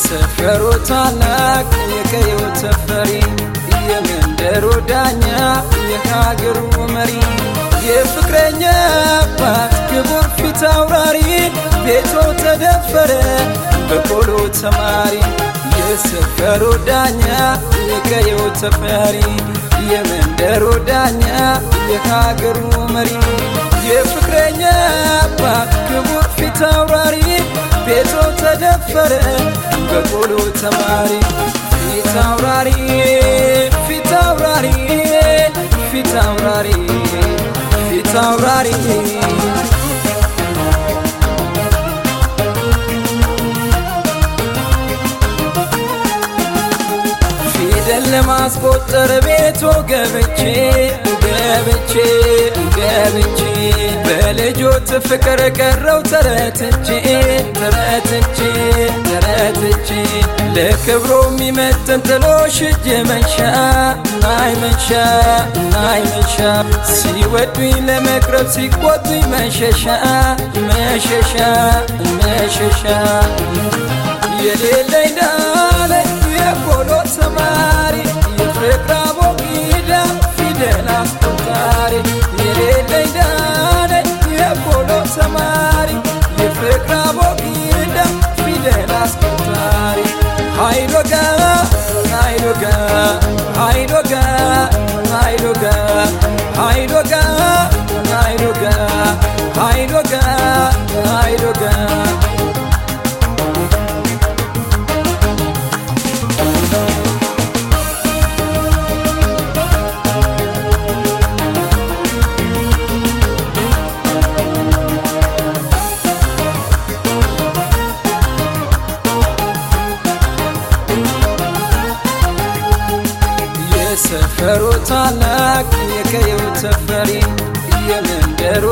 የሰፈሩ ታላቅ የቀየው ተፈሪ የመንደሩ ዳኛ የሀገሩ መሪ የፍቅረኛ አባት ክቡር ፊት አውራሪ ቤቶ ተደፈረ በቆሎ ተማሪ የሰፈሩ ዳኛ የቀየው ተፈሪ የመንደሩ ዳኛ የሀገሩ መሪ የፍቅረኛ አባት ክቡር ፊት አውራሪ ቤቶ ተደፈረ በቆሎ ተማሪ ፊት አውራሪ ፊት አውራሪ ፊት አውራሪ ፊት አውራሪ ፊደል ለማስቆጠር ቤቶ ገብቼ ገብቼ ገብቼ በልጆት ፍቅር ቀረው ተረትቼ ተረትቼ ተረትቼ ለክብሮ የሚመጥን ጥሎሽ እጅ መንሻ ናይ መንሻ ናይ መንሻ ሲወዱኝ ለመቅረብ ሲቆጡኝ መሸሻ መሸሻ መሸሻ የሌለኝ ዳለ የቆሎ ተማሪ የፍቅር አቦጊዳ ፊደል አስቆጣሪ የሌለኝ ዳለ የቆሎ ተማሪ የፍቅር አቦጊዳ ፊደል አስቆጣሪ ሃይሎጋ ሃይሎጋ ሃይሎጋ ሃይሎጋ ሃይሎጋ ሃይሎጋ ሃይሎጋ ሃይሎጋ የሰፈሩ ታላቅ የቀየው ተፈሪ